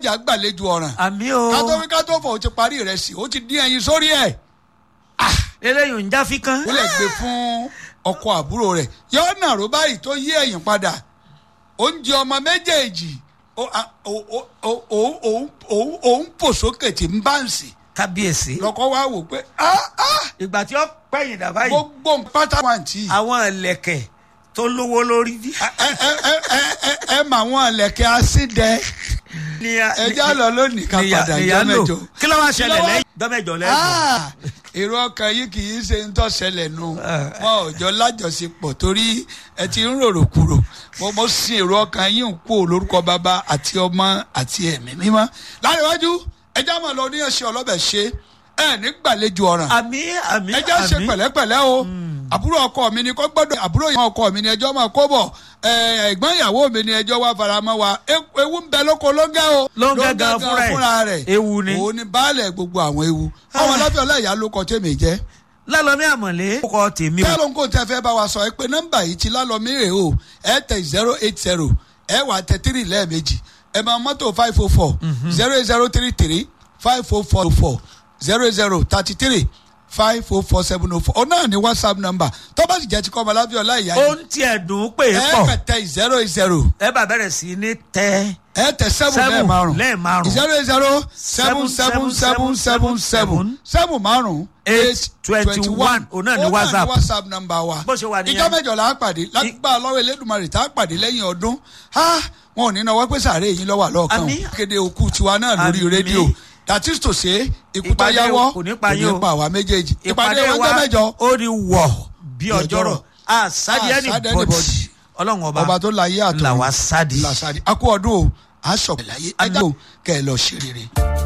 mọ̀jà gbàlejò ọ̀ràn àmì o kátó wí kátó fọ̀ ó ti parí ìrẹsì ó ti dín ẹyin sórí ẹ̀ eléyìí ń já fi kan. ó lè gbé fún ọkọ àbúrò rẹ̀ yọ nàró báyìí tó yí ẹ̀yìn padà oúnjẹ ọmọ méjèèjì ó- a- ó- ó- ó- ó- ó- ó- òun pò sókè tí ń bá ń sìn kábíyèsí. lọkọ wa wò pé ah ah ìgbà tí ó pẹ̀yìn dà báyìí gbogbo pátá wà tí àwọn ẹlẹ́kẹ̀ tó lówó lórí. ẹ ẹ ẹ ẹ ẹ ẹ mà wọn lẹ̀kẹ̀ asídẹ ẹjẹ lọ lónìí ká padà jọ mẹ́jọ. kí ló wá ṣẹlẹ̀ Kí ló wá- lẹ́yìn dọ́mẹ̀jọ lẹ́yìn. Ah, èrò ọkàn yìí kì í ṣe ń tọ́sẹ̀lẹ̀ nu wọn ò jọ lájọṣepọ̀ torí ẹ ti ń rorò kúrò mo mo sin èrò ọkàn yìí ń kú lórúkọ bàbá àti ọmọ àti ẹ̀mí mímọ́ láríwájú ẹjẹ́ máa lọ ní ẹ̀ṣẹ̀ ọlọ́bẹ̀ ṣe ẹ̀ ní gbàlejò ọ̀ràn àmì àmì ẹjẹ́ ṣe pẹ̀lẹ́pẹ̀lẹ́ o àbúrò ọkọ mi ni kò gbọ́dọ̀ àbúrò ìyá ọkọ mi ni ẹjọ́ máa kó bọ̀ ẹ, ẹ̀gbọ́n ìyàwó mi ni ẹjọ́ wá faramọ́ wa E- ewu ń bẹ lóko lóńgẹ́ o Lóńgẹ́ gan fúnra ẹ̀. Ewu ni. òun ni baálẹ̀ gbogbo àwọn ewu ọmọ lábẹ́ ọláìyá ló kọ tèmi jẹ́ lálọ́mí àmọ̀lé. ó kọ tèmi o. kí ló ń kó tẹ fẹ́ bá wa sọ ẹ pé nọ́mbà yìí ti lálọ́mí rè o ẹ tẹ zero eight zero ẹ wà tẹ tírì lẹ́ẹ̀mejì ẹ máa mọ́tò five oh four zero eight zero three three five oh four four zero zero thirty three five oh four seven oh four ọ náà ní whatsapp number tó bá sì jẹ́ ti kọ́ ọmọ lábẹ́ ọláìyá ó yìí ń tiẹ̀ dùn ún pé é ẹ pọ̀ kẹ tẹ zero eight zero ẹ bá bẹ̀rẹ̀ sí ní tẹ́ ẹ tẹ seven Seven lẹ́ẹ̀márùn lẹ́ẹ̀márùn. zero eight zero seven seven seven seven seven seven márùn Eight twenty one. Òun náà ní WhatsApp. whatsapp number wa Bó ṣe wà nìyẹn. ìjọ mẹ́jọ là á pàdé lágbà lọ́wọ́ elédùnmarè tá a pàdé lẹ́yìn ọdún ha wọn ò ní náwó pé sàárè yín lọ́wọ́ àlọ́ọ̀kan Àmín. o kéde òkú tiwa náà lórí Àmín. rédíò that is to say ikú tó Ìpàdé yáwọ́ kò ní pa yín o. pa àwa méjèèjì ìpàdé ìpàdé wọn wa jẹ́ mẹ́jọ ó ní wọ̀ bí Bí ọjọ́rọ̀ ọjọ́rọ̀. àsádi Àsádi ẹni anybody. bọ́dì ọlọ́run ọba ọba tó láyé àtọ̀ là wá sádi. làṣàdì akú ọdún o àṣọ láyé ẹjọ́ kẹ́ ẹ lọ ṣe rere.